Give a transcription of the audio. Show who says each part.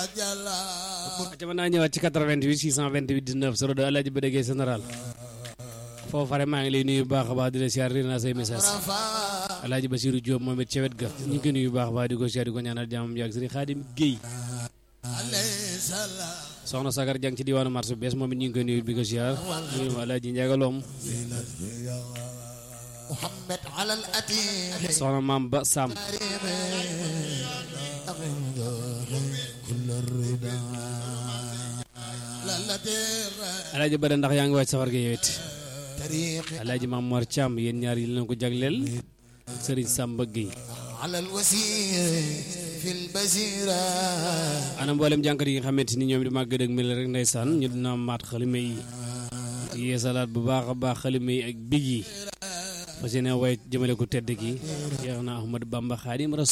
Speaker 1: ca mën naa ñëwaat ci 88 628 19 02 Alaaji ba déggee général foofu fare maa ngi lay nuyu bu baax a baax di la siyaar naa say message Alaaji Basiru Jóob moom it ca wet ga ñu ngi koy nuyu bu baax a baax di ko siyaar di ko ñaanal jàmmam yàgg Sëriñ Xaadim Géey soxna Sagar jàng ci diwaanu marché bees moom it ñu ngi koy nuyu bi ko siyaar nuyu ma Alaaji Njagaloom
Speaker 2: محمد على الأتيح
Speaker 1: soxna maam ba Sam
Speaker 2: كل الرضا لا تير
Speaker 1: Alaaji Bada ndax yaa ngi waaj safar ga yowet
Speaker 2: طريق
Speaker 1: Alaaji Maam Mor Thiam yéen ñaar yi leen ko jagleel Sëriñ Samba Gueye
Speaker 2: على الوسير في البزيرة
Speaker 1: ana mboolem jànkat yi nga xamante ni ñoom di màgg dëgg mi la rek ndeysaan ñu dina maat xalima yi yeesalaat bu baax a baax xalima yi ak big yi fas yéene way jëmale ko tedd ki yeex na Ahmad Bamba Xaadim Rasul